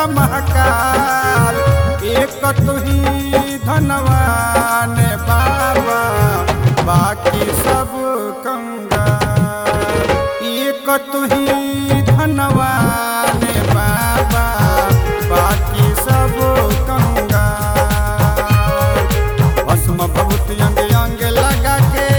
महकाल एक तुही धनवान बाबा बाकी सब कंगाल एक तुही धनवान बाबा बाकी सब कंगाल भस्म बहुत अंग अंग लगा के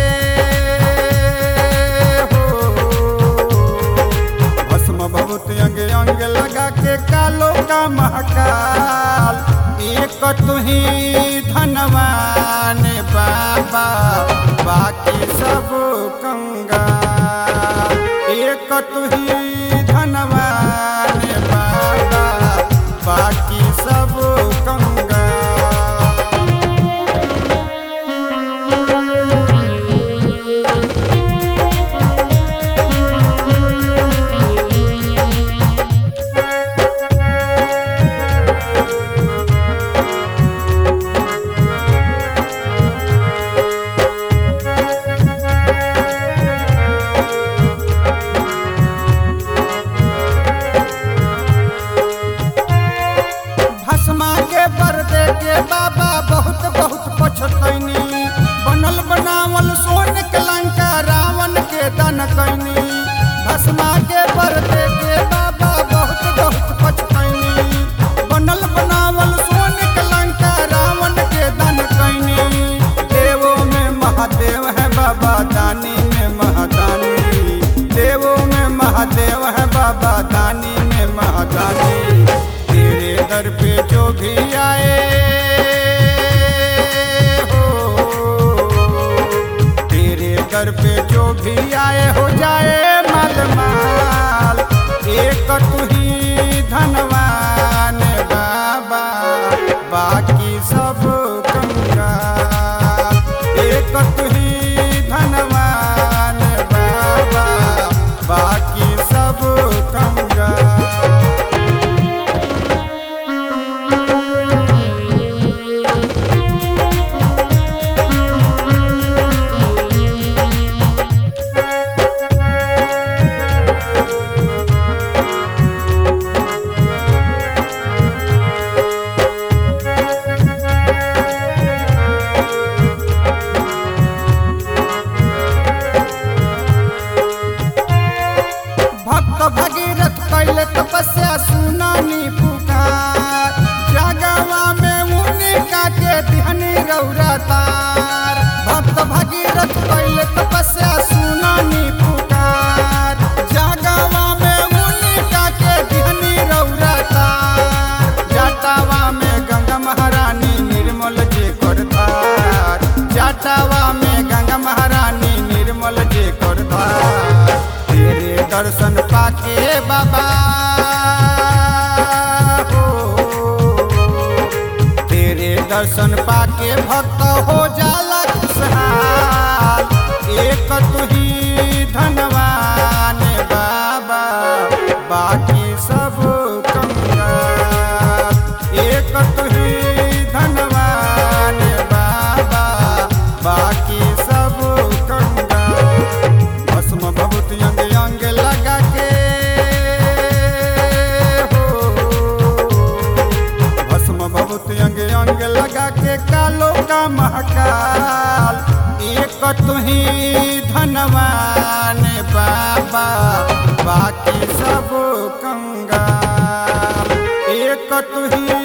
हो भस्म बहुत अंग अंग लगा के कालो का महकाल एक तुही धनवान बाबा बाकी सब कंगाल एक तुही धनवान बाबा बाकी सब कंगाल भस्मा के पर्दे के बाबा बहुत बहुत पछतैनी बनल बनावल सोन के लंका रावण के दन कैनी भस्मा के पर्दे के बाबा बहुत बहुत पछतैनी बनल बनावल सोन के लंका रावण के दन कैनी देवों में महादेव है बाबा दानी में महादानी देवों में महादेव है बाबा दानी में महादानी तेरे दर पे जो भी आए हो तेरे दर पे जो भी आए हो जाए माल माल एक तू ही धनवान बाबा बाकी सब कंगाल एक तू ही धनवान बाबा बाकी सब कंगाल भक्त भगीरथ कैले तपस्या सुनानी पुकार जगवा में मुनिका के दिहनी रौरा तार भक्त भगीरथ कैले तपस्या सुनानी पुकार जगवा में मुनिका के दिहनी रौरा तार जटावा में गंगा महारानी निर्मल जे करतार जटावा में गंगा महारानी निर्मल जे करतार तेरे दर्शन पाके बाबा हो तेरे दर्शन पाके भक्त हो जाला खुशहाल एक तू ही धनवान बाबा बाकी सब कंगाल एक तू ही धनवान बाबा बाकी सब कंगाल भस्म बहुत अंग अंग लगा के हो भस्म बहुत अंग अंग लगा के कालो का महकाल एक तुही धनवान बाबा बाकी सब कंगाल एक तुही